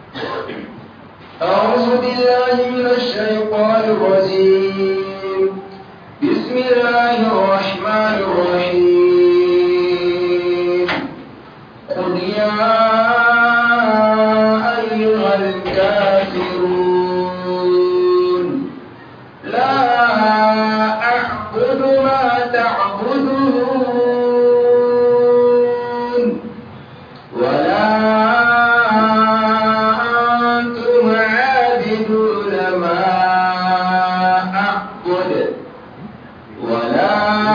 أعوذ بالله من الشيطان الرجيم بسم الله الرحمن الرحيم قل يا أيها الكافرون لا أعبد ما تعبدون ولا أنتم عابدون ما أعبد ولا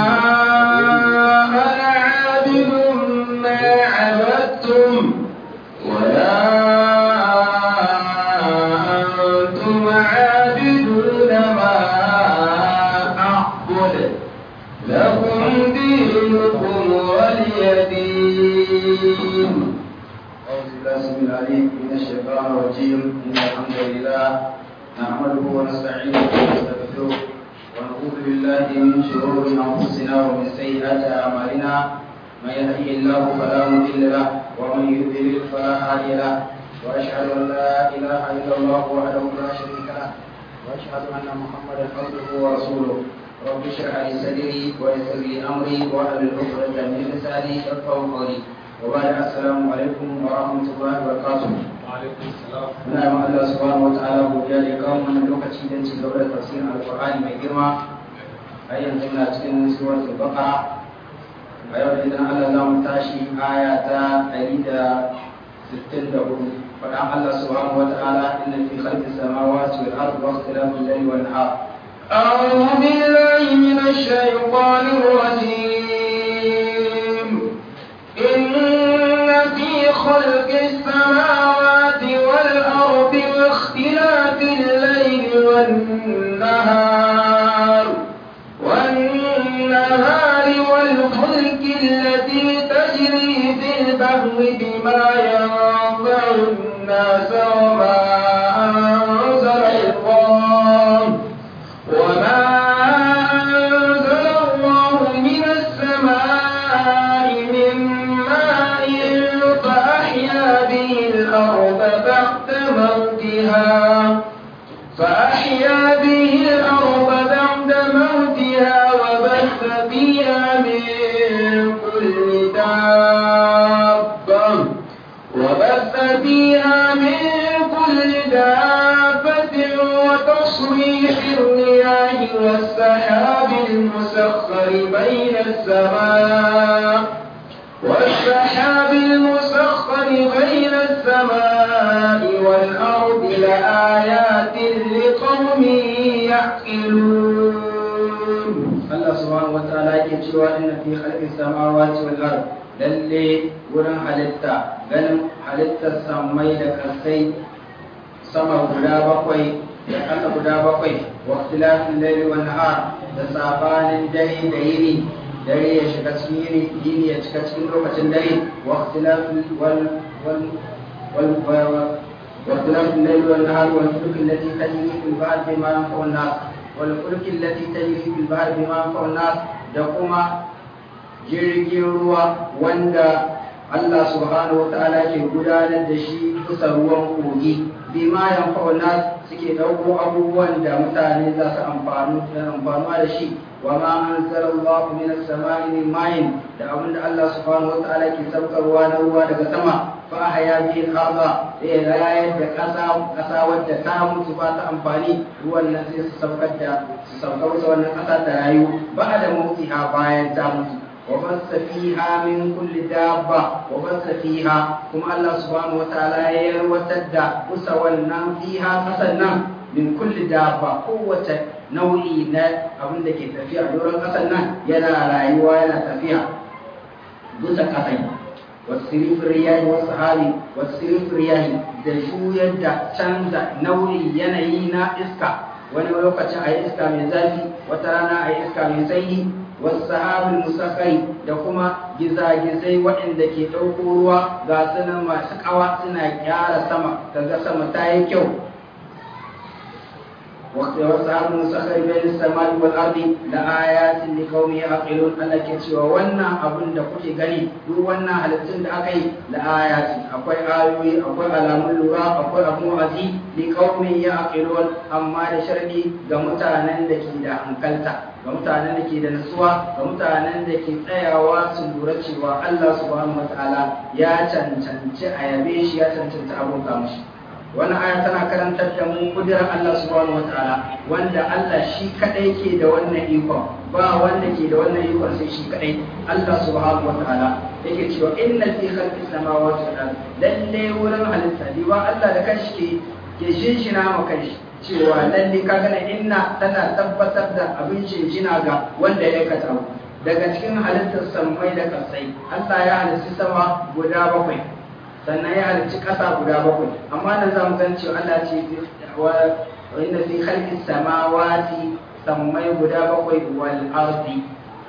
أنا عابد ما عبدتم ولا أنتم عابدون ما أعبد لكم دينكم ولي دين أعوذ بالله السميع العليم من الشيطان الرجيم إن الحمد لله نحمده ونستعينه ونستغفره ونعوذ بالله من شرور أنفسنا ومن سيئات أعمالنا من يهده الله فلا مضل له ومن يضلل فلا هادي له وأشهد أن لا إله إلا الله وحده لا شريك له وأشهد أن محمدا عبده ورسوله رب اشرح لي صدري ويسر لي أمري واحلل عقدة من لساني يفقهوا قولي وبعد السلام عليكم ورحمة الله وبركاته muna yi Allah subhanahu wataala godiya da ya kawo mana lokaci don ci gaba da tafsirin alqur'ani mai girma a yanzu muna cikin suratul baqara a yau da idan Allah za mu tashi aya ta 164 faɗan Allah subhanahu wataala inna fi khalqis samawati wal ardi wa ikhtilafil layli wan nahar أعوذ بالله من الشيطان الرجيم إن في خلق السماوات والأرض واختلاف الليل والنهار والنهار والفلك التي تجري في البحر بما ينفع الناس وما أنزل الله وما أنزل الله من السماء من ماء فأحيا به الأرض بعد موتها فأحيا به الأرض بعد موتها وبث فيها من كل دابة وبث فيها من كل دابة وتصريح الرياح والسحاب المسخر بين السماء والسحاب المسخر بين السماء والأرض لآيات لقوم يعقلون الله سبحانه وتعالى يكتشف أن في خلق السماوات والأرض lalle wurin halitta ganin halittar samai da kasai sama guda bakwai da ƙasa guda bakwai wa ikhtilafin laili wan nahar da sabanin dare da yini dare ya shiga cikin yini yini ya cika cikin lokacin dare wa ikhtilafin wal wal wal wa ikhtilafin laili wan nahar wal fulk allati tajri fil bahr bima yanfa'u an-nas wal fulk allati tajri fil bahr bima yanfa'u an-nas da kuma jirgin ruwa wanda Allah subhanahu wa ta'ala ke gudanar da shi bisa ruwan kogi bima yanfa'una suke dauko abubuwan da mutane za su amfanu amfanuwa da shi wa ma anzalallahu minas sama'i min ma'in da abinda Allah subhanahu wa ta'ala ke saukarwa na ruwa daga sama fa ahya bihi al-ardha sai rayar da kasa kasa wadda ta mutu ba ta amfani ruwan nan sai su saukar da su saukar da wannan kasa ta rayu ba da mutiha bayan ta mutu وبث فيها من كل دابة وبث فيها كما الله سبحانه وتعالى يروتد وسولنا فيها مثلا من كل دابة قوة نوعي نا أبن دك تفيع دورا مثلا ينا رايوا ينا تفيع بس كتاي والسريف الرياح والسحاب والسريف الرياح da juyar da canza nau'i yanayi na iska wani lokacin a yi iska mai zafi wata rana a yi iska mai sanyi wasahabul musakhari da kuma gizagizai waɗanda ke ɗauko ruwa ga sunan masu ƙawa suna gyara sama kaga sama ta yi kyau وسحاب مسخر بين السماء والارض لآيات لقوم يعقلون Allah ke cewa wannan abun da kuke gani duk wannan halittun da aka yi la ayati akwai ayoyi akwai alamun lura akwai abun wa'azi li qaumin ya'qilun amma da sharadi ga mutanen da ke da hankalta ga mutanen da ke da nutsuwa ga mutanen da ke tsayawa su lura cewa Allah subhanahu wataala ya cancanci a yabe shi ya cancanci abota mushi wannan aya tana karantar da mu kudirar Allah subhanahu wataala wanda Allah shi kadai ke da wannan ikon ba wanda ke da wannan ikon sai shi kadai Allah subhanahu wataala yake cewa inna fi khalqis samawati wal ardi lalle wurin halitta ba Allah da kanshi ke ke shinshina ma kanshi cewa lalle ka gana inna tana tabbatar da abin shinshina ga wanda ya aikata daga cikin halittar sammai da kasai Allah ya halitta sama guda bakwai sannan ya halicci ƙasa guda bakwai amma nan za mu gan cewa Allah ce wa inna fi khalqis samawati sammai guda bakwai wal ardi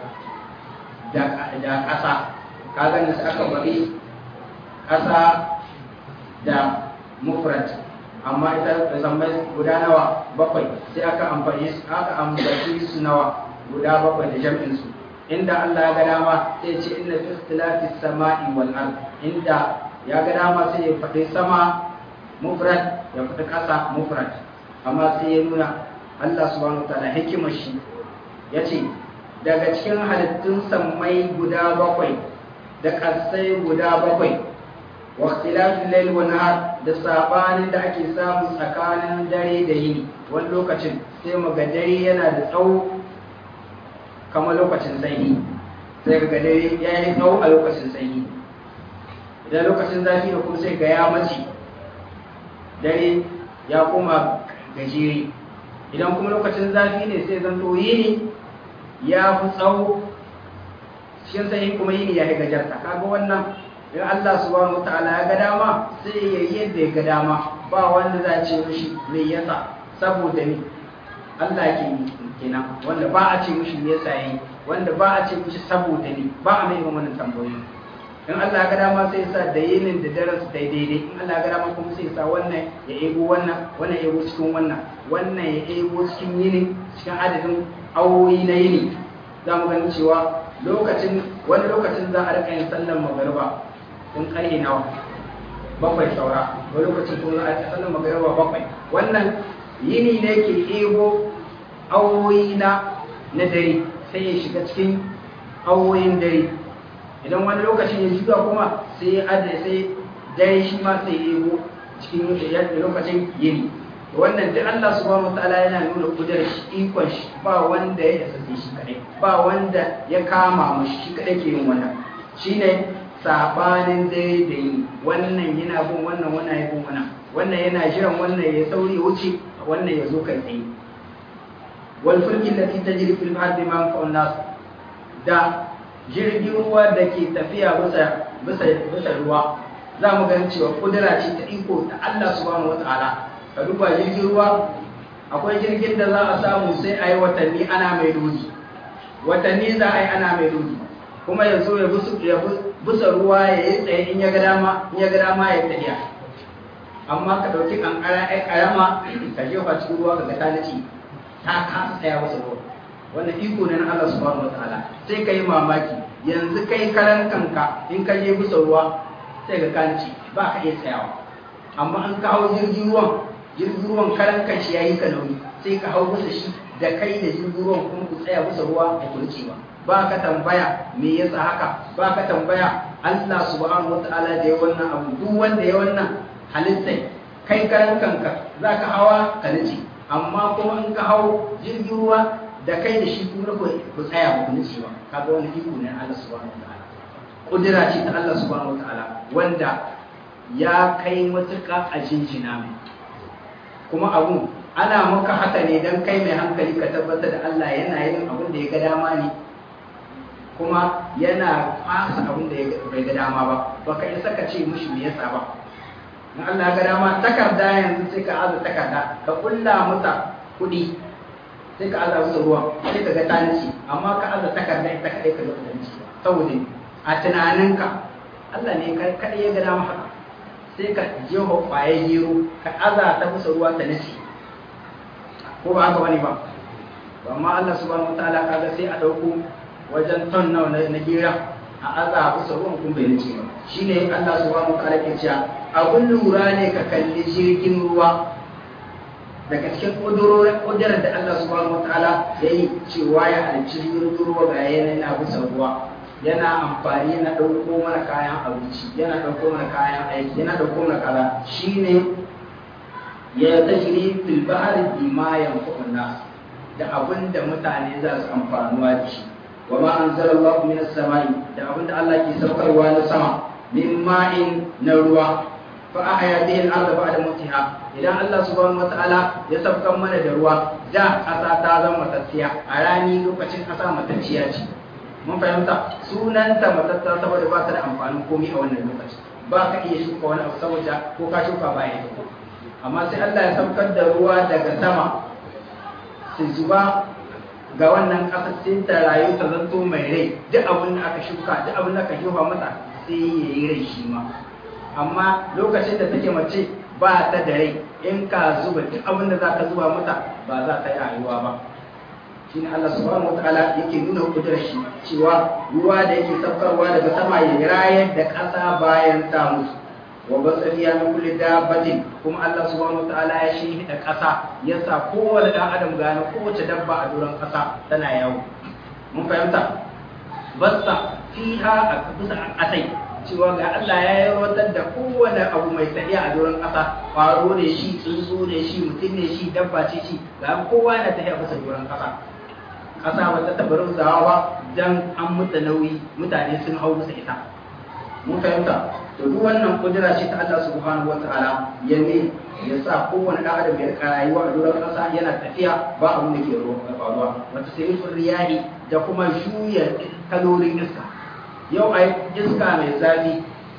da da ƙasa kaga nan sai aka bari ƙasa da mufrad amma ita da sammai guda nawa bakwai sai aka amfani aka ambaci su nawa guda bakwai da jam'in su inda Allah ya ga dama sai ce inna fi ikhtilafis sama'i wal ard inda ya ga dama sai ya faɗi sama mufrad ya faɗi ƙasa mufrad amma sai ya nuna Allah subhanahu ta'ala hikimar shi ya ce daga cikin halittun sammai guda bakwai da ƙasai guda bakwai wa ikhtilafil layl wa nahar da sabanin da ake samu tsakanin dare da yini wani lokacin sai mu ga dare yana da tsawo kamar lokacin sanyi sai ga dare ya yi tsawo a lokacin sanyi idan lokacin zafi da kuma sai ga ya mace dare ya koma gajere idan kuma lokacin zafi ne sai zanto yini ya fi tsawo cikin sanyi kuma yini ya yi gajarta kaga wannan in Allah subhanahu wataala ya ga dama sai ya yi yadda ya ga dama ba wanda za a ce mishi me yasa saboda ni Allah ke kenan wanda ba a ce mishi me yasa yayi wanda ba a ce mishi saboda ni ba a mai wannan tambayoyi in Allah ga dama sai sa da yinin da daren su dai daidai in Allah ga dama kuma sai sa wannan ya ego wannan wannan ya ego cikin wannan wannan ya ego cikin yini cikin adadin awoyi na yini za mu gani cewa lokacin wani lokacin za a rika yin sallar magariba in karhe nawa bakwai saura wani lokacin kuma za a yi sallar magariba bakwai wannan yini ne ke ego awoyi na na dare sai ya shiga cikin awoyin dare idan wani lokacin ya shiga kuma sai ya adda sai dare shi ma sai ya ego cikin yadda lokacin yini wannan duk Allah subhanahu wataala yana nuna kudurar shi ikon shi ba wanda ya isa shi kadai ba wanda ya kama mashi shi kadai ke yin wannan shine sabanin dare da yi wannan yana bin wannan wannan ya bin wannan wannan yana jiran wannan ya sauri wuce wannan ya zo kai tsaye wal fulki allati tajri fil bahri ma fa'un nas da jirgin ruwa da ke tafiya bisa bisa bisa ruwa za mu ganin cewa kudura ce ta iko ta Allah subhanahu wataala ka duba jirgin ruwa akwai jirgin da za a samu sai a yi watanni ana mai dodi watanni za a yi ana mai dodi kuma ya zo ya busa ruwa ya yi tsaye in ya ga dama in ya ga dama ya tafiya amma ka ɗauki kankara ai karama ka jefa cikin ruwa ka ga ta nace ta kasa tsaya wasu ruwa wannan iko ne na Allah subhanahu wataala sai ka yi mamaki yanzu kai karan kanka in ka je busa ruwa sai ga kanci ba ka iya tsayawa amma an kawo jirgin ruwan jirgin ruwan karan kanshi ya yi ka nauyi sai ka hau bisa shi da kai da jirgin ruwan kuma ku tsaya bisa ruwa a kulce ba ba ka tambaya me yasa haka ba ka tambaya Allah subhanahu wataala da ya wannan abu duk wanda ya wannan halittai kai karan kanka za ka hawa ka nace amma kuma in ka hau jirgin ruwa da kai da shi kuma ku tsaya ba ku nace ba kaga wani iko ne Allah subhanahu wataala kudura ce ta Allah subhanahu wataala wanda ya kai matuƙa a jinjina mai kuma abun ana maka haka ne don kai mai hankali ka tabbatar da Allah yana yin abin da ya ga dama ne kuma yana fasa abin da bai ga dama ba baka isa ka ce mushi me yasa ba in Allah ga dama takarda yanzu sai ka aza takarda ka kulla mata kuɗi sai ka aza musu ruwa sai ka ga tanici amma ka aza takarda ita kaɗai ka ga tanici saboda a tunaninka Allah ne kaɗai ya ga dama haka sai ka jefa ƙwaye gero ka aza ta musu ruwa ta nace ko ba haka bane ba amma Allah subhanahu wataala kaga sai a dauko wajen ton nawa na gira a aza bisa ruwan kun bai nace ba shine Allah subhanahu wataala ke cewa abun lura ne ka kalli jirgin ruwa daga cikin ƙudurar da Allah subhanahu wataala ya yi cewa ya halicci jirgin ruwa ga yana bisa ruwa yana amfani yana ɗauko mana kayan abinci yana ɗauko mana kayan aiki yana ɗauko mana kaza shine ya tajri fil bahri bima yanfa'un nas da abin da mutane za su amfanuwa da shi wa ma anzalallahu minas samai da abin da Allah ke saukarwa na sama min ma'in na ruwa fa ahya bihi al-ardh ba'da mutiha idan Allah subhanahu wata'ala ya saukan mana da ruwa da ƙasa ta zama matacciya a rani lokacin ƙasa matacciya ce mun fahimta sunanta matatta saboda ba ta da amfanin komai a wannan lokaci ba ka iya shuka wani abu saboda ko ka shuka ba ya amma sai Allah ya saukar da ruwa daga sama su zuba ga wannan ƙasar sai ta rayu ta zanto mai rai duk abin da aka shuka duk abin da aka shuka mata sai ya yi rai shi ma amma lokacin da take mace ba ta da rai in ka zuba duk abin da za ka zuba mata ba za ta yi rayuwa ba shi ne Allah subhanahu wataala yake nuna kudurar shi cewa ruwa da yake saukarwa daga sama ya rayar da ƙasa bayan ta mutu wa basariya min kulli dabbatin kuma Allah subhanahu wataala ya shi da ƙasa ya sa kowane dan adam gane kowace dabba a doron ƙasa tana yawo mun fahimta basta fiha a bisa ƙasai cewa ga Allah ya yarwatar da kowane abu mai tafiya a doron ƙasa ƙwaro ne shi tsuntsu ne shi mutum ne shi dabba ce shi ga kowa yana tafiya bisa doron ƙasa ƙasa ba ta taɓa rauzawa ba dan an mutu nauyi mutane sun hau bisa ita mun fahimta to duk wannan kudura ce ta Allah subhanahu wataala ya ne ya sa kowane ɗan adam ya rika rayuwa a doron ƙasa yana tafiya ba abin da ke faruwa wata sirifin riyahi da kuma juya kalolin iska yau a iska mai zafi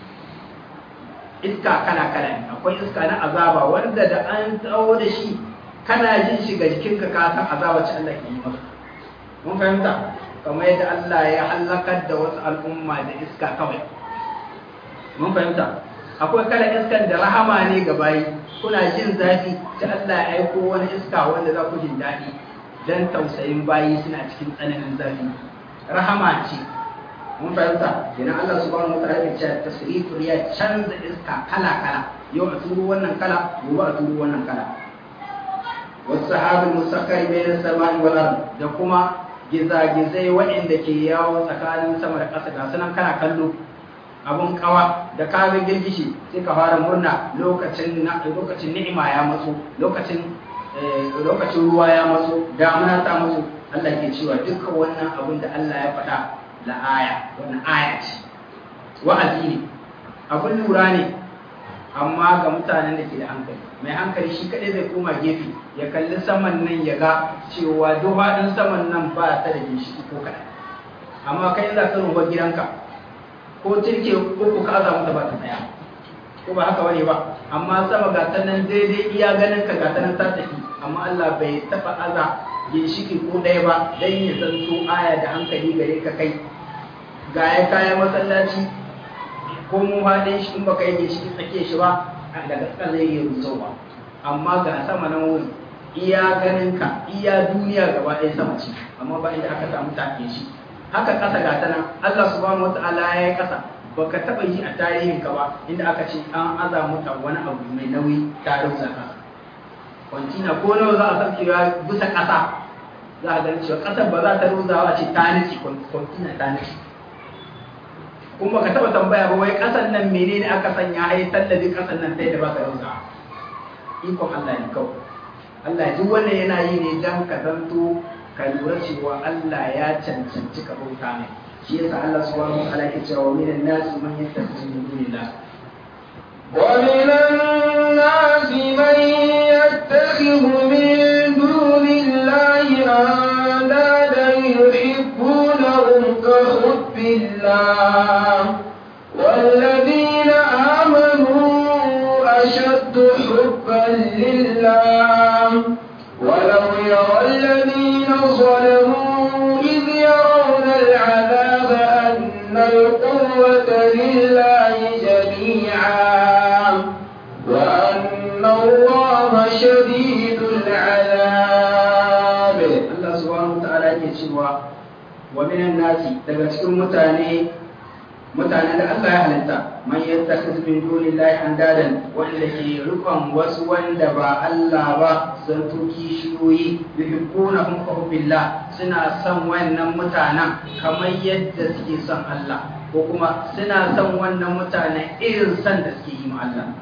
iska kala kala ne akwai iska na azaba wanda da an tsawo da shi kana jin shi ga jikinka ka san azaba ce Allah ke yi maka mun fahimta kamar yadda Allah ya halakar da wasu al'umma da iska kawai mun fahimta akwai kala iskan da rahama ne ga bayi kuna jin zafi sai Allah ya aiko wani iska wanda za ku jin daɗi dan tausayin bayi suna cikin tsananin zafi rahama ce mun fahimta kenan Allah subhanahu wa ta'ala ya ce tasrifu ya canza iska kala kala yau a turo wannan kala gobe a turo wannan kala wasu sahabin musakkari bayan sama'i wal ard da kuma gizagizai waɗanda ke yawo tsakanin sama da ƙasa ga sunan kana kallo abun kawa da ka ga girgishi sai ka fara murna lokacin lokacin ni'ima ya matso lokacin lokacin ruwa ya matso damuna ta matso Allah ke cewa dukkan wannan abun da Allah ya faɗa la aya wannan aya ce wa'azi ne abun lura ne amma ga mutanen da ke da hankali mai hankali shi kaɗai zai koma gefe ya kalli saman nan ya ga cewa duhaɗin saman nan ba ta da ginshiki ko kaɗan amma kai za ka rumbar gidanka ko cirke uku ka aza mata ba ta tsaya ko ba haka bane ba amma sama ga ta nan daidai iya ganin ka ga ta nan ta tafi amma Allah bai taɓa aza ginshiki ko ɗaya ba dan ya zanto aya da hankali gare ka kai ga ya kayan masallaci ko mu haɗin shi in baka yi ginshiki tsake shi ba daga ƙasa zai yi rusowa amma ga sama nan wuri iya ganin ka iya duniya gaba ɗaya sama ce amma ba inda aka samu take shi haka ƙasa ga ta nan Allah subhanahu wata'ala ya yi ƙasa baka taɓa yi a tarihin ka ba inda aka ce an aza mata wani abu mai nauyi ta rauza ƙasa kwantina ko nawa za a saukewa bisa ƙasa za a gani cewa ƙasar ba za ta rauzawa a ce ta nici kwantina ta nici kuma ka taba tambaya ba wai kasan nan menene aka sanya ai tallabi kasan nan sai da ba ka rauza ikon Allah ne kawai Allah duk wannan yana yi ne dan ka zanto ka lura cewa Allah ya cancanci ka bauta mai shi yasa Allah subhanahu wa ta'ala ya ce wa minan nas man yattakhidhu min dunillah ومن الناس من يتخذ من دون الله أندادا يحبونهم كحب الله والذين آمنوا أشد حبا لله ولو يرى الذين ظلموا إذ يرون العذاب أن القوة لله جميعا وأن الله شديد العذاب cewa wa minan nasi daga cikin mutane mutane da Allah ya halitta man yattakhidhu min dunillahi andadan wanda ke rukun wasu wanda ba Allah ba sun tuki shiyoyi yuhibbunahum hubbillah suna son wannan mutanen kamar yadda suke son Allah ko kuma suna son wannan mutanen irin son da suke yi ma Allah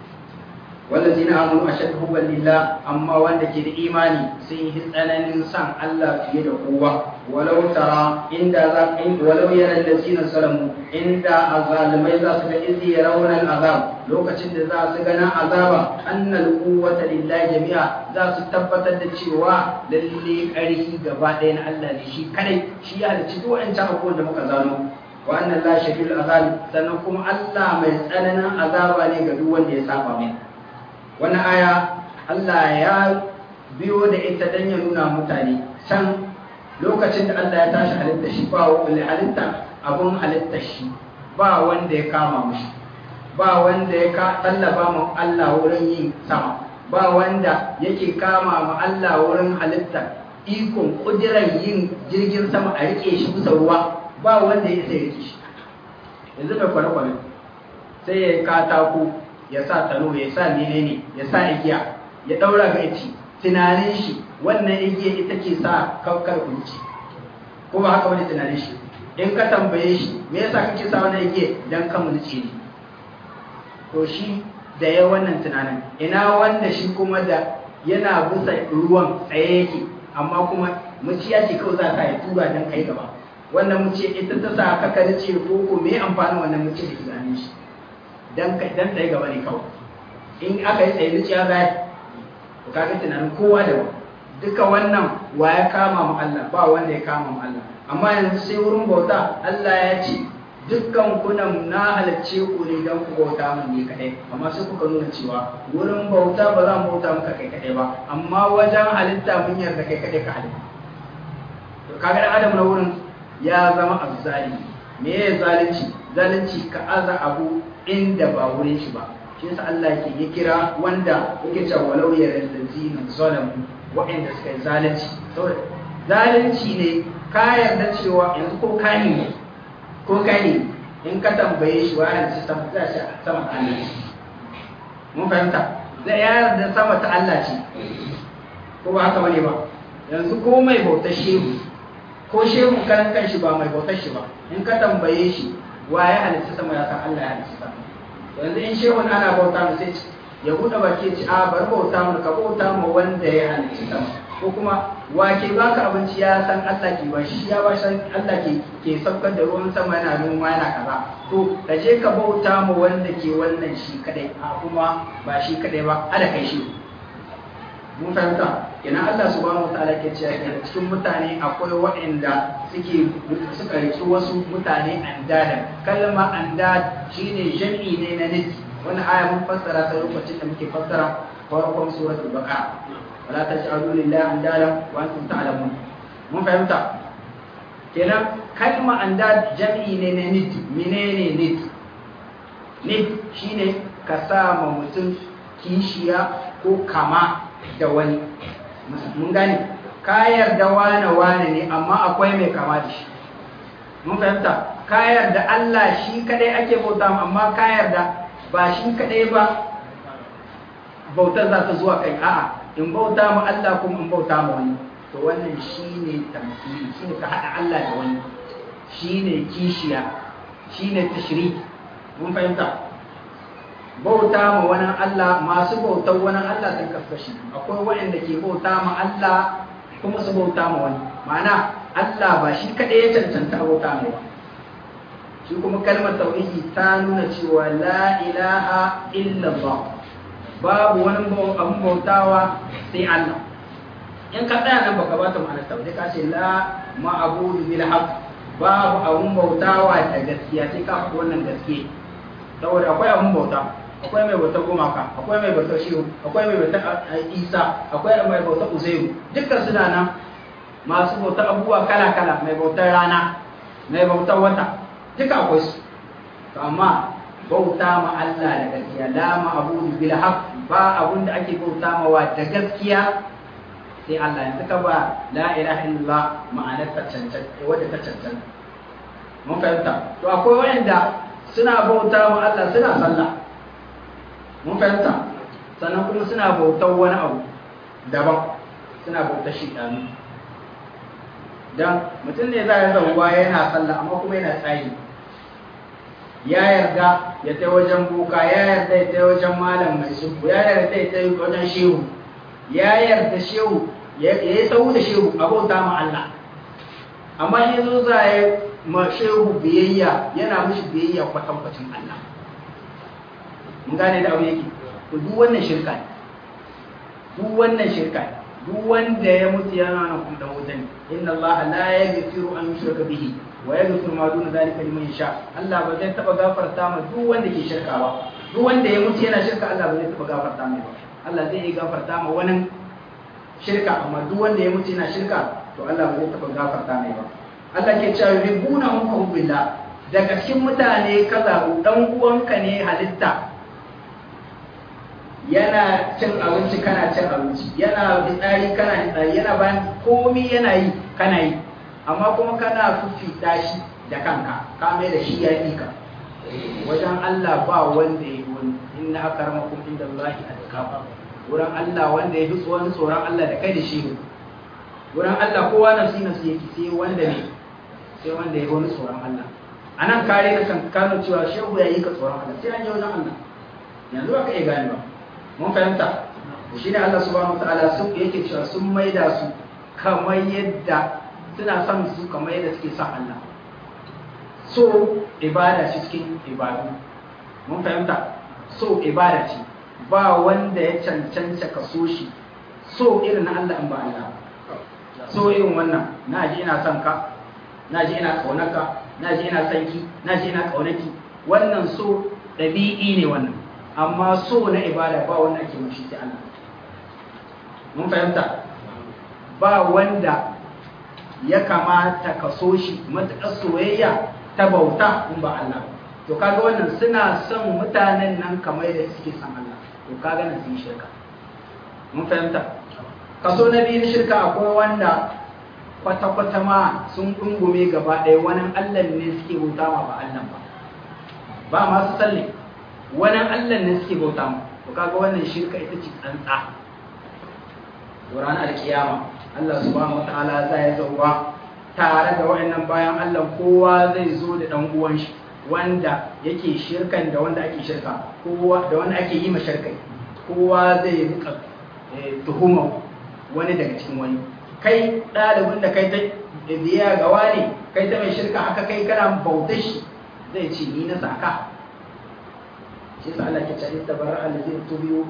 والذين آمنوا أشد حبا لله أما wanda ke da imani sun yi tsananin san Allah fiye da kowa walau tara inda za walau yara allazina salamu inda azalimai za su ga izi yarawna azab lokacin da za su gana azaba annal quwwata lillahi jami'a za su tabbatar da cewa lalle ƙarfi gaba ɗaya na Allah ne shi kadai shi ya halicci duk wancan abubuwan da muka zano wa annan la shadidul azab sannan kuma Allah mai tsananin azaba ne ga duk wanda ya saba mai wani aya Allah ya biyo da ita don ya nuna mutane can lokacin da Allah ya tashi halitta shi ba wani halitta abun halitta shi ba wanda ya kama mushi ba wanda ya tallaba mu Allah wurin yin sama ba wanda yake kama mu Allah wurin halitta ikon kudiran yin jirgin sama a rike shi bisa ruwa ba wanda ya sai rike shi yanzu da kwale-kwale sai ya katako ya sa tano ya sa menene ya sa igiya ya daura ga ici tunanin shi wannan igiya ita ke sa kaukar kunci ko ba haka wani tunanin shi in ka tambaye shi me yasa kake sa wannan igiya dan ka mulce ne to shi da ya wannan tunanin ina wanda shi kuma da yana bisa ruwan tsaye yake amma kuma muciya ce kawai za ta yi tura dan kai gaba wannan muce ita ta sa ka kalce ko ko me amfanin wannan muce da tunanin shi dan dan tsaye gaba ne kawai in aka yi tsaye zuciya za to kaga tunanin kowa da duka wannan wa ya kama mu Allah ba wanda ya kama mu Allah amma yanzu sai wurin bauta Allah ya ce dukkan kunan na halarce ku ne don ku bauta mun ne kadai amma sai kuka nuna cewa wurin bauta ba za mu bauta muka kai kadai ba amma wajen halitta mun yarda kai kadai ka halitta to kaga dan adam na wurin ya zama azzalimi me ya zalunci zalunci ka aza abu inda ba wurin shi ba shi yasa Allah ke ya kira wanda yake cewa walau ya allazina zalamu wa'anda suka yi zalunci saboda zalunci ne ka yarda cewa yanzu ko kani ne ko kani in ka tambaye shi wa yanzu sama za shi sama ta Allah ce mun fahimta zai yarda sama ta Allah ce ko ba haka bane ba yanzu ko mai bautar shehu ko shehu karan kanshi ba mai bautar shi ba in ka tambaye shi wa ya halitta sama ya san Allah ya halitta sama yanzu in shehun ana bauta mu sai ya buɗe baki ci a bar bauta mu ka bauta mu wanda ya halitta sama ko kuma wa ke baka abinci ya san Allah ke ba shi ya ba san Allah ke ke saukar da ruwan sama yana noma yana kaza to ka je ka bauta mu wanda ke wannan shi kadai a kuma ba shi kadai ba ada kai shi mun fahimta kenan Allah subhanahu wataala ke cewa kenan cikin mutane akwai waɗanda suke suka riki wasu mutane andada kalma andad shine jami'i ne na niki wannan aya mun fassara ta lokacin da muke fassara farkon suratul baqara wala taj'alu lillahi andada wa antum ta'lamun mun fahimta kenan kalma andad jami'i ne na niki menene niki niki shine ka sa ma mutum kishiya ko kama da wani mun gane ka yarda wane wane ne amma akwai mai kama da shi mun fahimta ka yarda Allah shi kadai ake bauta amma ka yarda ba shi kadai ba bautar za ta zuwa kai a'a in bauta ma Allah kuma in bauta ma wani to wannan shine tamthili shine ka hada Allah da wani shine kishiya shine tashrik mun fahimta bauta ma wani Allah masu bautar wani Allah sun kaskashi akwai waɗanda ke bauta ma Allah kuma su bauta ma wani ma'ana Allah ba shi kaɗai ya cancanta bauta mai ba shi kuma kalmar tauhidi ta nuna cewa la ilaha illallah babu wani abun bautawa sai Allah in ka tsaya nan baka bata ma'anar tauhidi ka ce la ma'abudu bil haqq babu abun bautawa da gaskiya sai ka faɗi wannan gaskiya saboda akwai abun bauta akwai mai bautar gumaka akwai mai bautar shehu akwai mai bautar isa akwai mai bautar uzairu dukkan suna nan masu bautar abubuwa kala-kala mai bautar rana mai bautar wata duka akwai su to amma bauta ma Allah da gaskiya la ma abudu bil haqq ba abun da ake bauta ma wa da gaskiya sai Allah yanzu ka ba la ilaha illallah ma'anar ta cancanta wadda ta cancanta mun fahimta to akwai wanda suna bauta wa Allah suna sallah mun fahimta sannan kuma suna bautar wani abu daban suna bautar shidanu dan mutum ne za ya zauwa yana sallah amma kuma yana tsayi ya yarda ya tai wajen boka ya yarda ya tai wajen malam mai sulhu ya yarda ya tai wajen shehu ya yarda shehu ya yi sau da shehu a bauta ma Allah amma yanzu za ya ma shehu biyayya yana mishi biyayya kwatankwacin Allah mun gane da abu yake to duk wannan shirka ne duk wannan shirka ne duk wanda ya mutu yana nan kuma da wutan inna Allah la yaghfiru an yushraka bihi wa yaghfiru ma duna zalika liman yasha Allah ba zai taba gafarta ma duk wanda ke shirka ba duk wanda ya mutu yana shirka Allah ba zai taba gafarta mai ba Allah zai yi gafarta ma wani shirka amma duk wanda ya mutu yana shirka to Allah ba zai taba gafarta mai ba Allah ke cewa yuhibbuna hum hubbillah daga cikin mutane kaza dan uwanka ne halitta yana cin abinci kana cin abinci yana fitsari kana fitsari yana bayan komi yana yi kana yi amma kuma kana fifita shi da kanka ka mai da shi ya yi ka wajen Allah ba wanda ya yi wani inna akramakum inda Allah atqakum wurin Allah wanda ya fi tsoron tsoron Allah da kai da shi wurin Allah kowa nafsi nafsi yake sai wanda ne sai wanda ya wani tsoron Allah anan kare ka kan kano cewa shehu ya yi ka tsoron Allah sai an je wajen Allah yanzu ba ka iya gane ba mun fahimta shi ne Allah subhanahu wataala sun yake cewa sun maida su kamar yadda suna son su kamar yadda suke son Allah so ibada ce cikin ibadu mun fahimta so ibada ce ba wanda ya cancanta ka so shi so irin na Allah in ba Allah so irin wannan na ji ina son ka na ji ina kaunarka na ji ina son ki na ji ina kaunaki wannan so ɗabi'i ne wannan amma so na ibada ba wanda ake mushi sai Allah mun fahimta ba wanda ya kamata ka so shi matuƙar soyayya ta bauta in ba Allah to kaga wannan suna son mutanen nan kamar da suke son Allah to kaga nan sun shirka mun fahimta kaso na biyu shirka akwai wanda kwata-kwata ma sun ɗungume gaba ɗaya wani Allah ne suke bauta ma ba Allah ba ba masu tsalle wani Allah ne suke bauta mu to kaga wannan shirka ita ce tsantsa to ranar alkiyama Allah subhanahu wataala za ya zauwa tare da wayannan bayan Allah kowa zai zo da dan uwan shi wanda yake shirkan da wanda ake shirka kowa da wanda ake yi ma shirkai kowa zai rika tuhuma wani daga cikin wani kai ɗalibin da kai ta biya ga wani kai ta mai shirka haka kai kana bautar shi zai ce ni na saka shi sa Allah ke cewa tabarra allazina tubiyu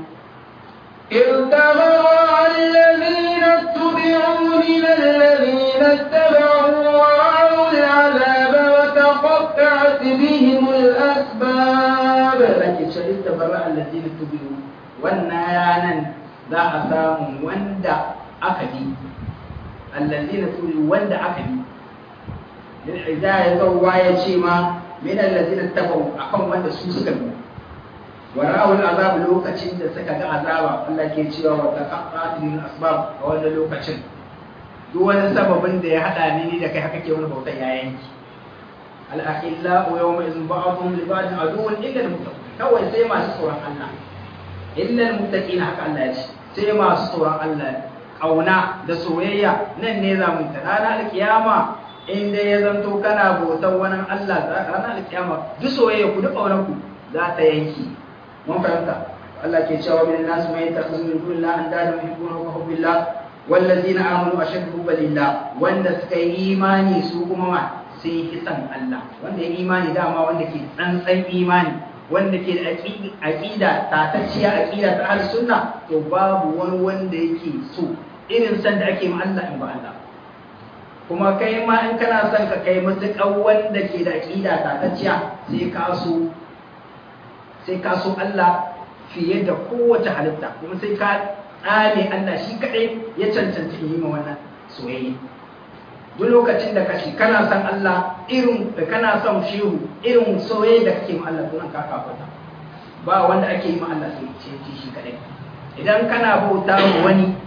إذ تبرأ الذين اتبعوا من الذين اتبعوا ورأوا العذاب وتقطعت بهم الأسباب Allah ke cewa tabarra allazina tubiyu wannan ranan za a samu wanda aka bi allazina tubiyu wanda aka bi da ya zauwa ya ce ma min allazina tabawu akan wanda su suka bi wa ra'ul azab lokacin da suka ga azaba Allah ke cewa wa taqattatil asbab a wannan lokacin duk wani sababin da ya hada ni da kai haka ke wani bautan ya yanki al akhilla wa yawma idhin ba'dhum li ba'din aduwwun illa al muttaqin kawai sai masu tsoron Allah illa al muttaqin haka Allah ya ce sai masu tsoron Allah kauna da soyayya nan ne za mu ta ranar alkiyama in dai ya zanto kana bautan wani Allah ranar alkiyama duk soyayya ku duk kaunar ku za ta yanki mun fahimta Allah ke cewa min nas mai takhzu min dunillahi andada yuhibbuna ka hubbillah wallazina amanu ashaddu balillah wanda suka yi imani su kuma ma sai kisan Allah wanda ya imani dama wanda ke tsantsan imani wanda ke da aqida tatacciya aqida ta ahlus sunna to babu wani wanda yake so irin san da ake ma Allah in ba Allah kuma kai ma in kana son ka kai matuƙar wanda ke da aqida tatacciya sai ka so sai ka so Allah fiye da kowace halitta kuma sai ka tsame Allah shi kaɗai ya cancanta yi ma wannan soyayya duk lokacin da kashi kana son Allah irin da kana son shehu irin soyayya da kake ma Allah to ka kafarta ba wanda ake yi ma Allah sai ce shi kaɗai idan kana bauta wa wani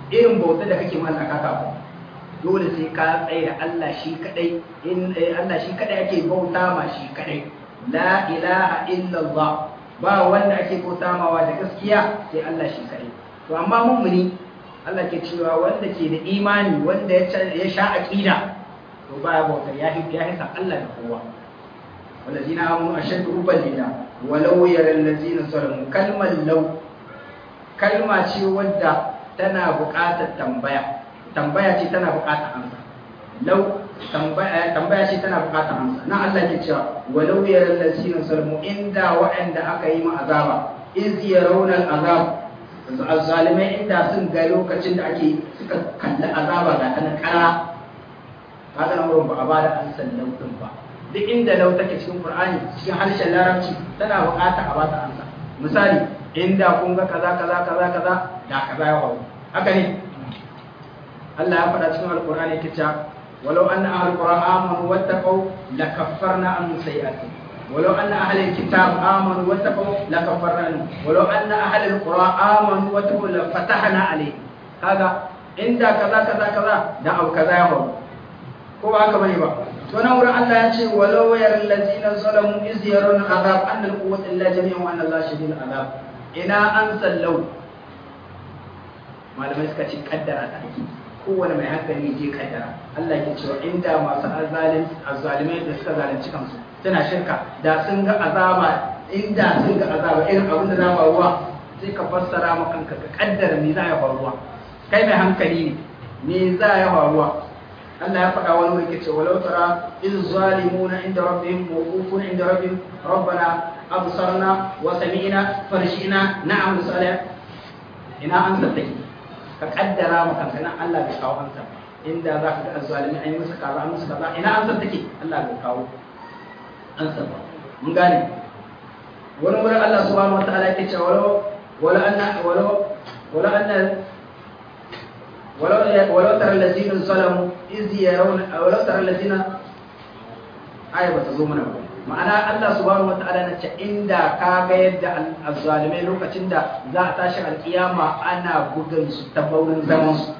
irin bauta da kake mallaka ka kafin dole sai ka tsaye da Allah shi kadai in Allah shi kadai ake bauta ma shi kadai la ilaha illallah ba wanda ake bauta mawa da gaskiya sai Allah shi kadai to amma mummuni Allah ke cewa wanda ke da imani wanda ya sha aqida to baya bautar ya ya hisa Allah da kowa والذين آمنوا أشد حبا لله ولو يرى الذين ظلموا كلمة لو كلمة ce wadda tana buƙatar tambaya tambaya ce tana buƙatar amsa lau tambaya tambaya ce tana buƙatar amsa na Allah ke cewa walau yara allazina zalamu inda waɗanda aka yi ma azaba iz yarawna azab azzalimai inda sun ga lokacin da ake suka kalli azaba ga tana kara kaga nan wurin ba a bada an sallau din ba duk inda lau take cikin Qur'ani cikin harshen Larabci tana buƙata a bata amsa misali inda kun ga kaza kaza kaza kaza da kaza ya faru haka ne Allah ya faɗa cikin Al-Qur'ani yake cewa walau anna ahlul qura amanu wattaqu lakaffarna anhum sayi'atihim ولو أن أهل الكتاب آمنوا واتقوا لكفرنا عنهم ولو أن أهل القرى آمنوا واتقوا لفتحنا عليهم هذا عند كذا كذا كذا دا أو كذا يهو ko ba haka bane ba to nan wurin Allah ya ce walau yar allazina zalamu iz yarawna azab an al quwwata illa jami'an wa anna Allah shadidul azab ina an sallau malamai suka ce kaddara ta ake kowane mai hankali je kaddara Allah ke cewa inda masu azalim azzalimai da suka zalunci kansu suna shirka da sun ga azaba inda sun ga azaba irin abin da za faruwa sai ka fassara ma kanka ka kaddara me za ya faruwa kai mai hankali ne me za ya faruwa Allah ya faɗa wani wuri kace walau tara iz zalimuna inda rabbihim mawqufun inda rabbihim rabbana absarna wa sami'na farshina na'am salih ina an saddaki ka kaddara ma kanka nan Allah bai kawo ansa inda za ka ga azzalimi ai musu kaza an musu kaza ina an saddaki Allah bai kawo ansa ba mun gane wani wurin Allah subhanahu wataala yake cewa walau wala anna walau wala anna ولو ولو ترى الذين ظلموا إذ يرون ولو ترى الذين آية بتزومنا ma'ana Allah subhanahu wataala na ce inda ka ga yadda azzalimai lokacin da za a tashi alkiyama ana bugun su ta baurin zaman su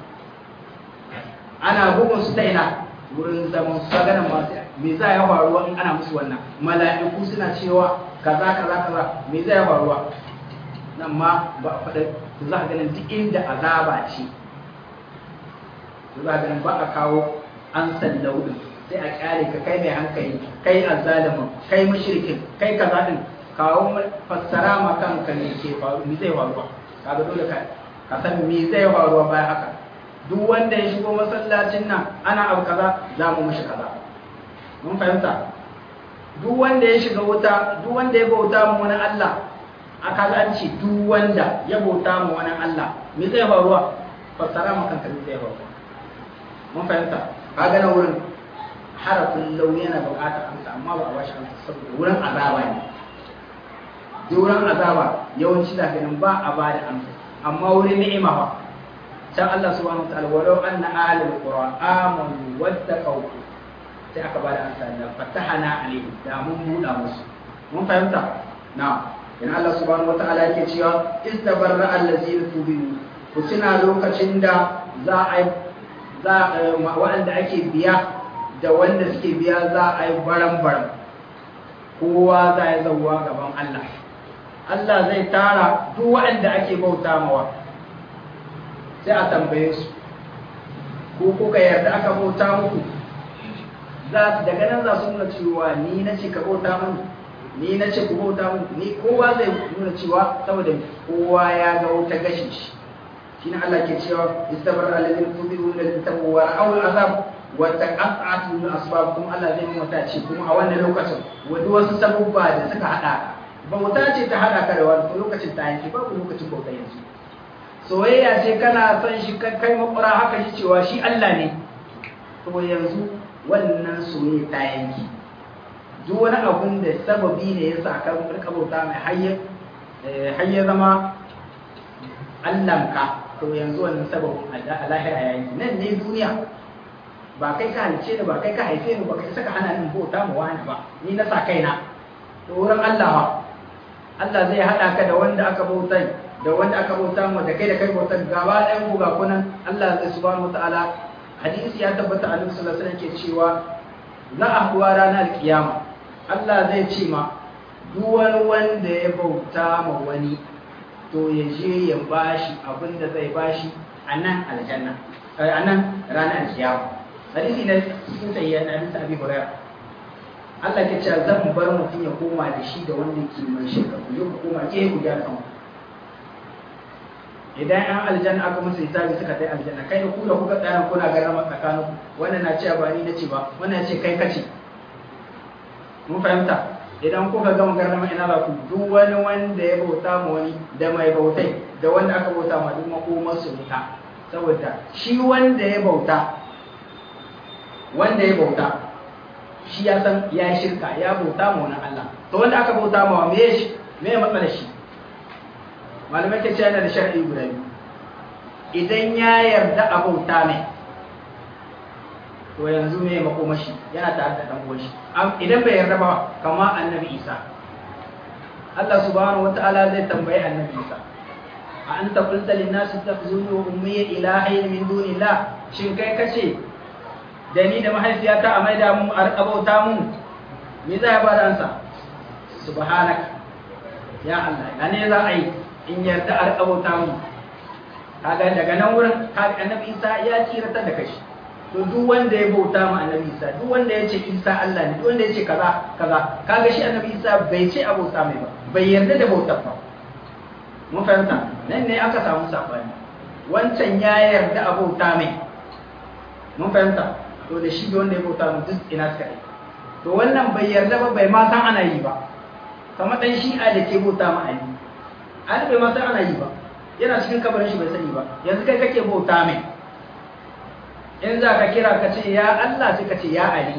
ana bugun su ta ina wurin zaman su ga nan masu me za ya faruwa in ana musu wannan mala'iku suna cewa kaza kaza kaza me za ya faruwa nan ma ba a faɗa za ka ganin duk inda azaba ce za ga ba a kawo an sallau din sai a kyale ka kai mai hankali kai azzalimin kai mushrikin kai kaza din kawo fassara ma kanka ne ke faru me zai faruwa kaga dole ka ka san me zai faruwa bayan haka duk wanda ya shigo masallacin nan ana abu kaza za mu mishi kaza mun fahimta duk wanda ya shiga wuta duk wanda ya bauta mu wani Allah aka ga an ce duk wanda ya bauta mu wani Allah me zai faruwa fassara ma kanka me zai faruwa mun fahimta kaga na wurin harafin lau yana buƙatar amsa amma ba a bashi amsa saboda wurin azaba ne duk wurin azaba yawanci da ganin ba a ba da amsa amma wurin ni'ima fa can Allah subhanahu wa ta'ala walau anna ahlul qura amanu wattaqaw sai aka ba da amsa da fatahana alaihim da mun buɗa musu mun fahimta na in Allah subhanahu wa ta'ala yake cewa istabarra allazina tubiru ku tuna lokacin da za a yi waɗanda ake biya da wanda suke biya za a yi baran-baran kowa za ya zauwa gaban Allah Allah zai tara duk waɗanda ake bauta mawa sai a tambaye su ko kuka yarda aka bauta muku za daga nan za su nuna cewa ni na ce ka bauta mun ni na ce ku bauta mun ni kowa zai nuna cewa saboda kowa ya ga wuta gashin shi shine Allah ke cewa istabar alladhina tubiru lil tabu wa ra'aw al'azab wa taqatta'at min asbab kuma Allah zai mata ce kuma a wannan lokacin wani wasu sabubba da suka hada ba wuta ce ta hada ka da wani lokacin ta yanki babu lokacin bauta yanzu soyayya ce kana son shi kai makura haka shi cewa shi Allah ne to yanzu wannan soyayya ta yanki duk wani abun da sababi ne ya sa ka rika bauta mai hayyar hayyar zama Allahnka to yanzu wannan sababin a lahira ya yi nan ne duniya ba kai ka halice ni ba kai ka haife ni ba kai saka hana ni bauta mu wani ba ni na sa kaina to wurin Allah ba Allah zai hada ka da wanda aka bauta da wanda aka bauta mu da kai da kai bautar gaba ɗayan ku ga kunan Allah zai subhanahu wataala hadisi ya tabbata annabi sallallahu alaihi wasallam ke cewa za a kuwa ranar kiyama Allah zai ce ma duk wani wanda ya bauta ma wani to ya je ya bashi abin da zai bashi a nan aljanna a nan ranar kiyama hadisi na cikin sayyid na hadisi abi hurairah Allah ke cewa zan bar mutum ya koma da shi da wanda ke mai shirka ku ku koma ke ku gyara kanku idan an aljanna aka musu hisabi suka kai aljanna kai da ku da kuka tsaya kuna garama tsakanin wannan na cewa ba ni na ce ba wannan ce kai kace mun fahimta idan kuka gama garama ina za ku duk wani wanda ya bauta ma wani da mai bautai da wanda aka bauta ma duk makomar su wuta saboda shi wanda ya bauta wanda ya bauta shi ya san ya shirka ya bauta ma wani Allah to wanda aka bauta ma me shi me ya matsala shi malamai ke cewa yana da shar'i guda biyu idan ya yarda a bauta mai to yanzu me makomashi yana tare da dan uwan shi idan bai yarda ba kama annabi Isa Allah subhanahu wataala zai tambayi annabi Isa a anta qulta lin nas takhuzuni wa ummi ilahayn min dunillah shin kai kace da ni da mahaifiyata a maida mu a bauta mu me za ya bada ansa subhanaka ya Allah ya ne za a yi in yarda a bauta mu kaga daga nan wurin kaga annabi Isa ya tsirata da kashi to duk wanda ya bauta ma annabi Isa duk wanda ya ce Isa Allah ne duk wanda ya ce kaza kaza kaga shi annabi Isa bai ce a bauta mai ba bai yarda da bautar ba mun fahimta nan ne aka samu sabani wancan ya yarda a bauta mai mun fahimta to da shi da wanda ya bauta mu duk ina suka yi to wannan bai yarda ba bai ma san ana yi ba kamar dan shi'a da ke bauta ma Ali Ali bai ma san ana yi ba yana cikin kabarin shi bai sani ba yanzu kai kake bauta mai in za ka kira ka ce ya Allah sai ka ce ya Ali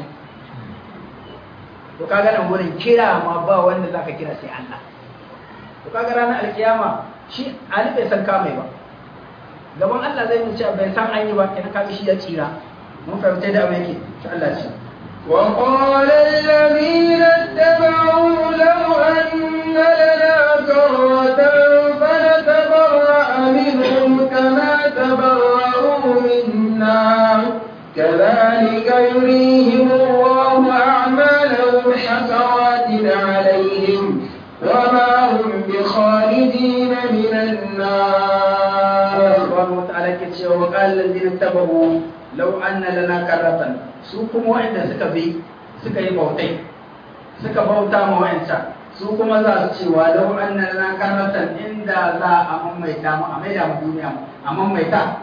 to kaga nan wurin kira ma ba wanda za ka kira sai Allah to kaga ranar alkiyama shi Ali bai san kamai ba gaban Allah zai mu ce bai san an yi ba kenan kaga shi ya tsira mun fahimta da abin yake to Allah ce وقال الذين اتبعوا لو أن لنا كرة فنتبرأ منهم كما تبرأوا منا كذلك يريهم الله أعمالهم حسرات عليهم وما هم بخالدين من النار سبحانه وتعالى كتشي وقال الذين اتبعوا لو أن لنا كرة سوكم وعند سكبي سكي بوتي suka bauta ma wa'ancan su kuma za su cewa lau anna lana karatan inda za a mamaita mu a maida mu duniya a mamaita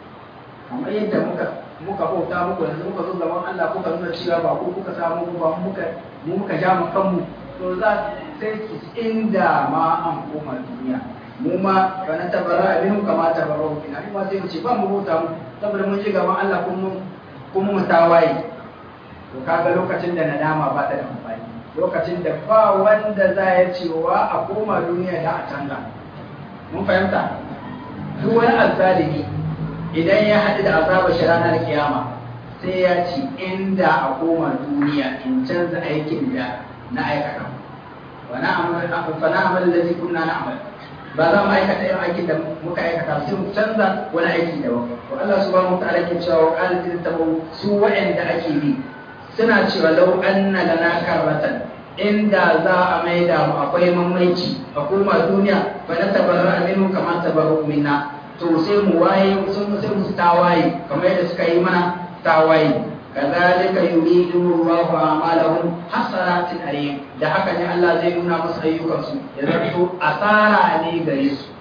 kamar yadda muka muka bauta muku yanzu muka zo gaban Allah kuka nuna cewa ba ku kuka samu ba muka mu muka ja mu kanmu to za sai ki inda ma an koma duniya mu ma fa na tabara abin kama tabara kina mu ma sai mu ce ba mu bauta mu saboda mun je gaban Allah kuma kuma mu tawaye to kaga lokacin da nadama ba ta da amfani lokacin da ba wanda za ya cewa a koma duniya da a canza mun fahimta duk wani azzalimi idan ya haɗu da azabar shi ranar kiyama sai ya ce inda a koma duniya in canza aikin da na aikata wa na amal da zai kunna na amal ba za mu aikata irin aikin da muka aikata sai mu canza wani aiki daban to Allah subhanahu wa ta'ala ke cewa wa qala tabu su wa'anda ake bi suna cewa lau anna lana karratan inda za a maida mu akwai mamaici a koma duniya fa na tabarra minhu kama tabarru minna to sai mu waye sun sai mu tawaye kamar yadda suka yi mana tawaye kadhalika yuridu Allahu a'malahum hasaratin alayhim da haka ne Allah zai nuna musu ayyukansu ya zanto asara ne gare su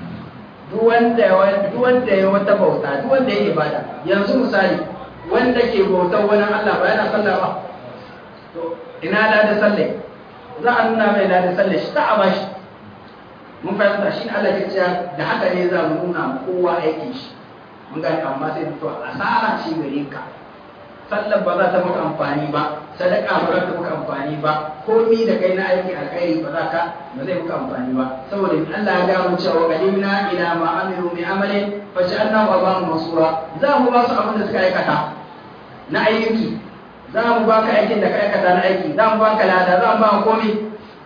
duk wanda duk wanda ya wata bauta duk wanda ya ibada yanzu misali wanda ke bautar wani Allah ba yana sallah ba to ina da sallah za a nuna mai da sallah shi ta a bashi mun fahimta shi ne Allah ke cewa da haka ne za mu nuna kowa aikin shi mun gani amma sai to asara ce gare ka sallar ba za ta maka amfani ba sadaka ba za ta maka amfani ba komi da kai na aikin alkhairi ba za ka ba zai maka amfani ba saboda Allah ya gamu cewa qadimna ila ma amilu min amalin fa ja'alnahu abadan masura za mu ba su abin da suka aikata na ayyuki za mu ba ka aikin da ka aikata na aiki za mu ba ka lada za mu ba ka komi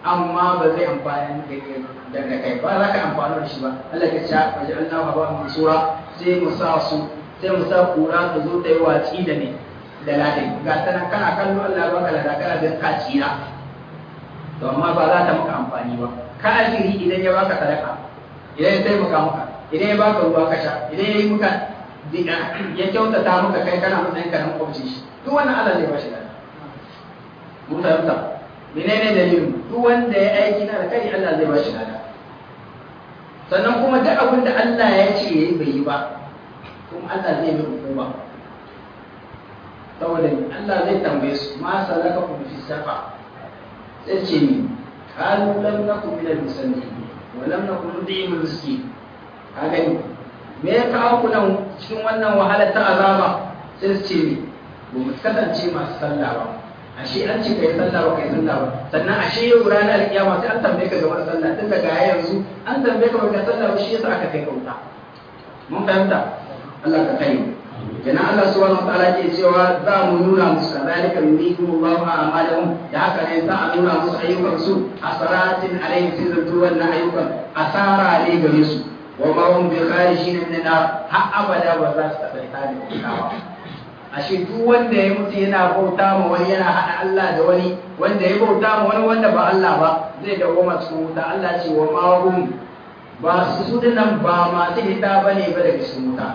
amma ba zai amfani da kai ba za ka amfani da shi ba Allah ya ce waje Allah ba mansura sai mu sa su sai mu sa kura ta zo ta yi watsi da ne da ladin ga ta nan kana kallo Allah ba ka lada kana da ka tsira to amma ba za ta maka amfani ba kafiri idan ya baka sadaka idan ya taimaka maka idan ya baka ruwa ka sha idan ya yi maka ya kyautata maka kai kana matsayin ka na makwabci shi duk wannan Allah zai ba shi lada mun fahimta menene dalilin duk wanda ya aiki na da kai Allah zai ba shi lada sannan kuma duk abin da Allah ya ce yayi bai yi ba kuma Allah zai mai hukuma saboda Allah zai tambaye su ma salaka ku fi safa sai ce ni qalu lam nakum min al-musallin wa lam nakum nud'im al-miskin kaga ni me ya kawo ku nan cikin wannan wahalar ta azaba sai su ce ni ba mu kasance masu sallah ba ashe an ce kai sallah ba kai sallah ba sannan ashe yau ranar kiyama sai an tambaye ka game da sallah tun daga yanzu an tambaye ka ba sallah ba shi yasa aka kai kauta mun fahimta Allah ka kai kenan Allah subhanahu wa ta'ala ke cewa za mu nuna musu kadhalika yuridu Allahu a'malahum da haka ne za a nuna musu ayyukan su asaratin alayhi sai zanto wannan ayyukan asara ne gare su wa ma hum bi kharijin min nar har abada ba za su taɓa ita da kitawa ashe duk wanda ya mutu yana bauta ma wani yana haɗa Allah da wani wanda ya bauta ma wani wanda ba Allah ba zai dawo cikin wuta Allah ce wa ma hum ba su su dinnan ba masu hita bane ba daga cikin wuta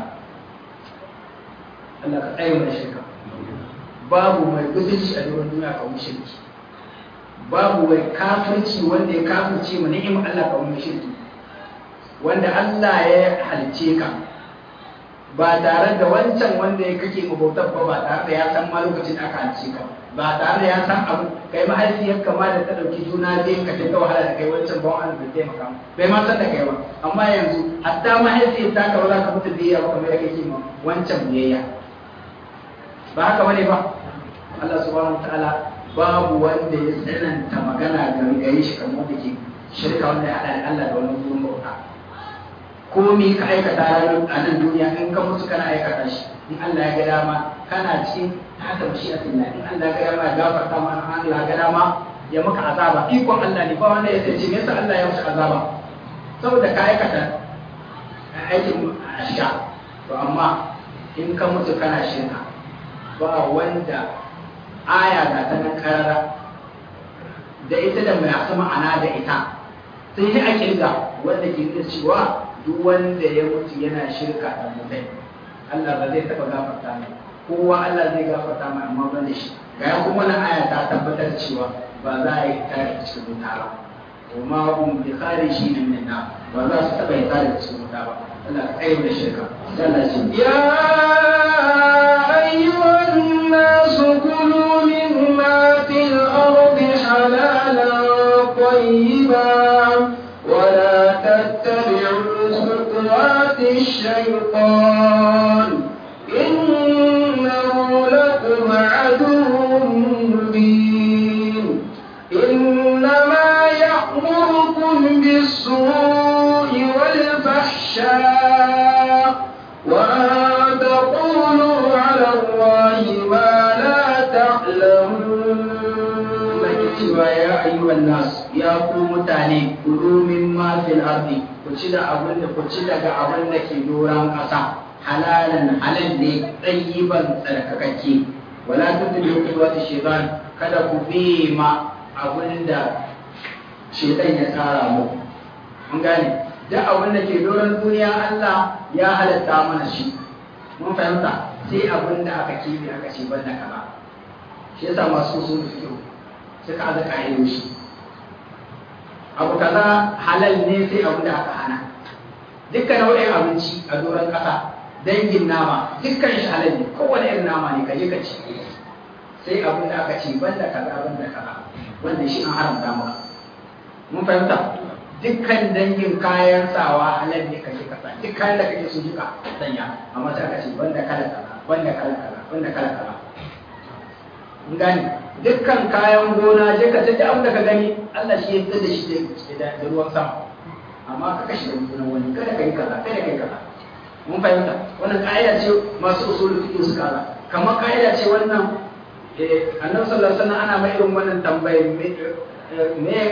Allah ka tsaye mana shirka babu mai gudunci a doron duniya ka shirki babu mai kafirci wanda ya kafirce mu ni'im Allah ka wani shirki wanda Allah ya halice ka ba tare da wancan wanda ya kake mabautar ba ba tare da ya san ma lokacin da aka halice ka ba tare da ya san abu kai mahaifiyar kama da ta dauki juna biyu ka dinga wahala da kai wancan ba wani bai taimaka bai ma san da kai ba amma yanzu hatta mahaifiyar ta ka ba za ka mutu biyayya ba kamar kake ma wancan biyayya ba haka bane ba Allah subhanahu wataala babu wanda ya tsananta magana ga gare shi kamar da ke shirka wanda ya hada da Allah da wani gurin bauta komi ka aikata a nan duniya in ka mutu kana aikata shi in Allah ya ga dama kana cikin haka mashi'atin Allah in Allah ya ga dama ya gafarta ma in Allah ya ga dama ya maka azaba ikon Allah ne ba wanda ya ce me yasa Allah ya maka azaba saboda ka aikata aikin sha to amma in ka mutu kana shirka ba wanda aya ga ta nan karara da ita da mai asa ma'ana da ita sai yi a kirga wanda ke nuna cewa duk wanda ya mutu yana shirka da mutai Allah ba zai taɓa gafarta mai kowa Allah zai gafarta mai amma ban da shi ga ya kuma na aya ta tabbatar cewa ba za a yi tare cikin wuta ba وما هم بخارجين من النار ولا تتبع ذلك cikin wuta ba Allah ka tsaye da shirka يا أيها الناس كلوا مما في الأرض حلالا طيبا ولا تتبعوا خطوات الشيطان إنه لكم عدو مبين إنما يأمركم بالسوء والفحشاء وأن تقولوا على الله ما لا تعلمون cewa ya ayyuhan nas ya ku mutane kulu min ma fil ardi ku ci da abin da ku ci daga abin da ke doran ƙasa halalan halal ne tsayiban tsarkakakke wala tudlu qudwati shaytan kada ku bi ma abin da shaytan ya tsara mu mun gane duk abin da ke doran duniya Allah ya halatta mana shi mun fahimta sai abin da aka kibi aka ce banda kaza shi yasa masu sun fiyo suka aza ƙa'idoshi abu kaza halal ne sai abin da aka hana dukkan nau'in abinci a doron ƙasa dangin nama dukkan shi halal ne kowane irin nama ne kaje ka ci sai abin da aka ce banda kaza banda kaza wanda shi an haramta maka mun fahimta dukkan dangin kayan sawa halal ne kaje ka sa duk kayan da kake so duka sanya amma sai aka ce banda kala kaza banda kala kaza banda kala kaza mun gane dukkan kayan gona je ka tafi abin da ka gani Allah shi ya fitar da shi da ruwan sama amma ka kashe da gonan wani kada ka yi kaza kada ka yi kaza mun fahimta wannan ka'ida ce masu usul fiqh suka ala kamar ka'ida ce wannan annabi sallallahu alaihi wasallam ana mai irin wannan tambayar me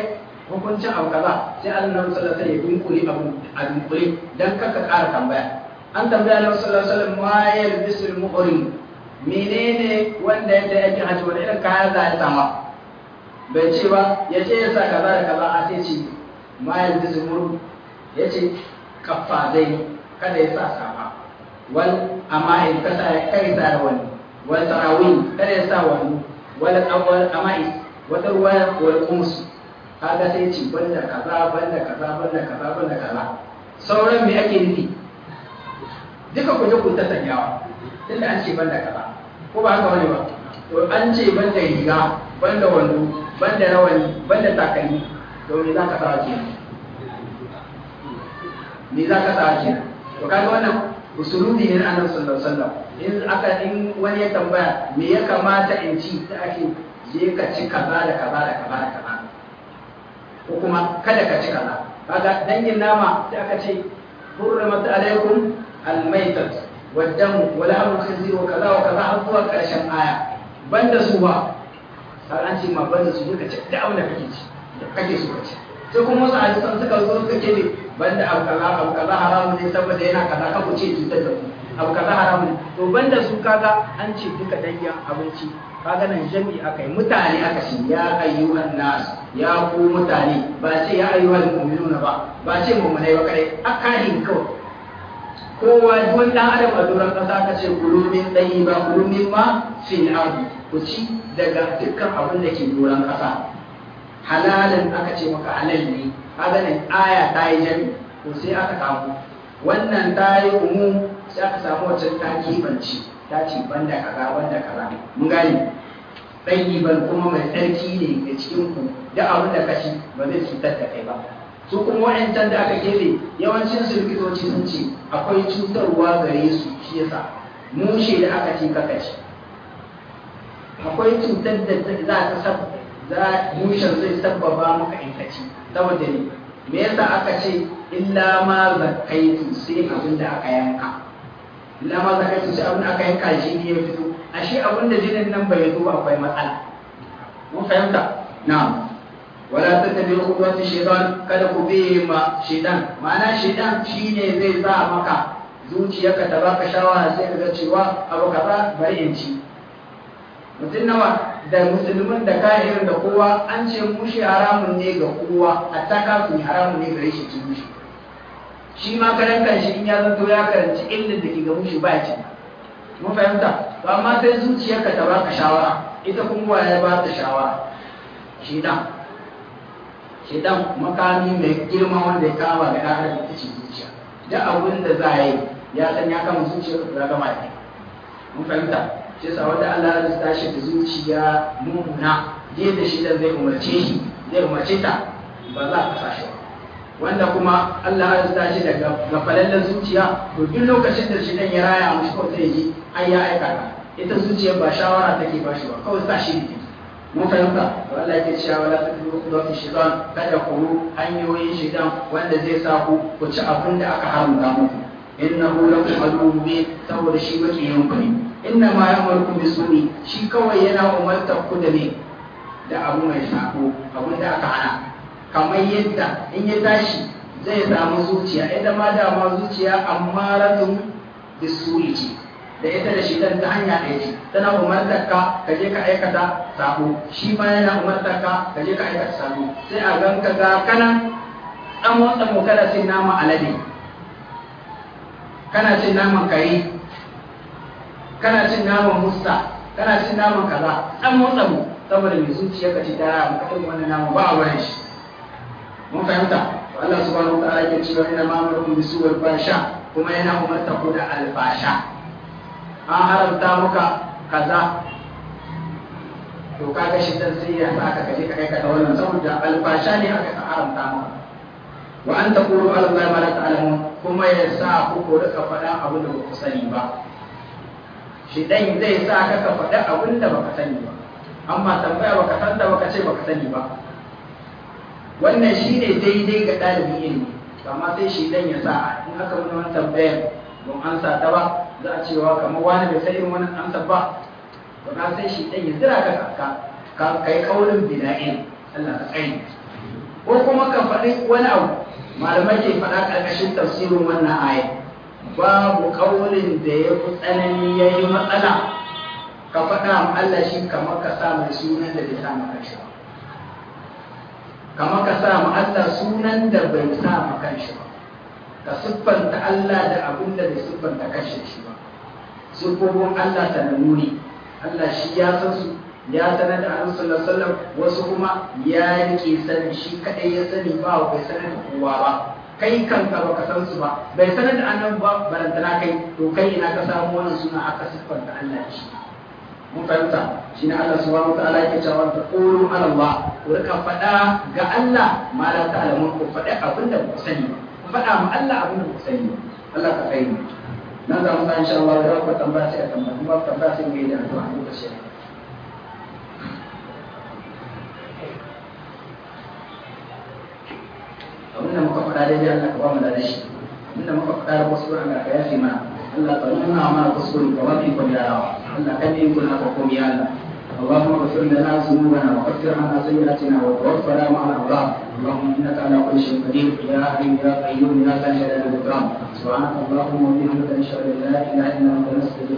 hukuncin abu kaza sai annabi sallallahu alaihi wasallam ya dunkule abu a dunkule dan kaka ƙara tambaya an tambaya annabi sallallahu alaihi wasallam ma yalbisul muhrim menene wanda yadda yake haji wani irin kaya za ya sama bai ce ba ya ce ya sa kaza da kaza a sai ce ma yalbisul muhrim ya ce kafa zai kada ya sa safa wal amma in kasa kai sa da wani wal tarawih kada ya sa wani wal awwal amai wata ruwa wal qums kaga sai ce banda kaza banda kaza banda kaza banda kaza sauran me ake nufi duka ku je ku ta sanyawa tunda an ce banda kaza ko ba haka wani ba to an ce banda riga banda wando banda rawani banda takalmi to me za ka sa kenan me za ka sa kenan to kaga wannan usulubi ne na annabi sallallahu alaihi wasallam in aka in wani ya tambaya me ya kamata in ci da ake je ka ci kaza da kaza da kaza da kaza ko kuma kada ka ci kaza kaga dangin nama sai aka ce hurrimat alaikum almaitat waddamu wala amul khinzir wa kaza wa kaza har zuwa karshen aya banda su ba har an ce ma banda su duka ci da abin da kake ci da kake so ka ci sai kuma wasu hadisan suka zo suka ce ne banda abu kaza abu kaza haramun ne saboda yana kaza ka ku ce cutar da ku abu kaza haramun to banda su kaga an ce duka dangin abinci kaga nan jami'i aka yi mutane aka ce ya ayyuhan nas ya ku mutane ba ce ya ayyuhan mu'minuna ba ba ce mu'minai ba kare akahin kawai kowa duk dan adam a doron kasa aka ce kulumin ɗayi ba kulumin ma fil ardi ku ci daga dukkan abin da ke doron kasa halalin aka ce maka halal ne kaga nan aya ta yi jami to sai aka samu wannan ta yi umu sai aka samu wacce ta kibanci ta ce banda kaza banda kaza mun gane ɗayyiban kuma mai tsarki ne ga cikin ku da abin da kashi ba zai cutar da kai ba su kuma wa'ancan da aka keɓe yawancin su likitoci sun ce akwai cutarwa gare su shi yasa mushe da aka ce kaka ci akwai cutar da za ta sab za mushen zai sabbaba maka in ka ci saboda ne me yasa aka ce illa ma zakaitu sai abin da aka yanka illa ma zakaitu sai abin da aka yanka shi ne ya fito ashe abin da jinin nan bai zo akwai matsala mun fahimta na'am wala tattabi'u khutuwati shaytan kada ku bi ma shaytan ma'ana shaytan shine zai sa maka zuciyarka ta baka shawara sai ka ga cewa abu kaza bari in ci mutum nawa da musulmin da kafirin da kowa an ce mushi haramun ne ga kowa hatta kafin haramun ne gare shi ci mushi shi ma karan kanshi in ya zanto ya karanci ilmin da ke ga mushi ba ci mun fahimta to amma sai zuciyarka ta baka shawara ita kuma ya ba ta shawara shi dan shedan makami mai girma wanda ya kama da ɗan adam ita ce zuciya duk abin da za a yi ya san ya kama zuciya ka gama da mun fahimta shi yasa wanda Allah ya tashi da zuciya mummuna yadda shi dan zai umarce shi zai umarce ta ba za ka sashi ba wanda kuma Allah ya tashi da gafalallen zuciya to duk lokacin da shi dan ya raya mushi kawai sai ji ai ya aikata ita zuciya ba shawara take ba shi ba kawai sa shi ne mun fahimta to Allah yake cewa wala tadru qudwati shaytan kada ku hanyoyin shaytan wanda zai sa ku ku ci abin da aka haramta muku innahu lakum aduwwun mubin saboda shi makiyin ku ne inna ma ya'murukum bisuni shi kawai yana umartar ku da ne da abu mai sako abin da aka hana kamar yadda in ya tashi zai samu zuciya ita ma dama zuciya amma ratun bisuri ce da ita da shi dan ta hanya ɗaya ce tana umartar ka ka je ka aikata sabo shi ma yana umartar ka ka je ka aikata sabo sai a gan ka ga kana dan motsa mu kana cin nama alade kana cin naman kare kana cin naman musta kana cin naman kaza dan motsa mu saboda mai zuciya ka ci tara mu kaɗin wannan naman ba a wurin shi mun fahimta Allah subhanahu wa ta'ala yake cewa ina ma'amurukum bisuwal fasha kuma yana umarta ku da alfasha an haramta muka kaza to kaga shi dan sai ya saka kaje ka aikata wannan saboda alfasha ne aka haramta maka wa an taqulu ala allahi ma la ta'lamun kuma ya sa ku ko rika faɗa abin da ba ku sani ba shi dan zai sa ka ka faɗa abin da baka sani ba amma tambaya baka san da baka ce baka sani ba wannan shine daidai ga ɗalibin ilimi amma sai shi dan ya sa in aka mun wannan tambayar don an sa ta ba za a cewa kamar wani bai san irin wannan amsa ba to na sai shi dan ya zira ka ka ka kai kaulin bida'in Allah ka tsaye ko kuma ka faɗi wani abu malamai ke faɗa ƙarƙashin tafsirin wannan aya babu ƙaunin da ya fi tsanani ya yi matsala ka faɗa ma Allah shi kamar ka sa mai sunan da bai sa maka shi ba kamar ka sa ma Allah sunan da bai sa maka shi ba ka siffanta Allah da abin da bai siffanta kanshi shi ba siffofin Allah sanannu ne Allah shi ya san su ya sanar da annabi sallallahu alaihi wasallam wasu kuma ya rike sani shi kadai ya sani ba bai sanar da kowa ba kai kanka baka san su ba bai sanar da annabi ba barantana kai to kai ina ka samu wannan suna aka siffanta Allah da shi mun fahimta shine Allah subhanahu wataala yake cewa ta qulu ala Allah ku rika faɗa ga Allah ma la ta'lamun ku faɗa abinda ku sani ba ku faɗa ma Allah abinda ku sani ba Allah ka kai mu nan za mu san insha Allah da ku tambaya sai a tambaya kuma tambaya sai mu yi da addu'a lokaci abinda muka faɗa daidai Allah ka ba mu da shi abinda muka faɗa da wasu Allah ka yafe mana Allah ka nuna mana kuskure ka wafi ko yarawa Allah ka ne kuna ka komi Allah اللهم اغفر لنا ذنوبنا وكفر عنا سيئاتنا وتوفنا مع الابرار اللهم انك على كل شيء قدير يا حي يا قيوم يا ذا الجلال والاكرام سبحانك اللهم وبحمدك نشهد ان لا اله الا انت نستغفرك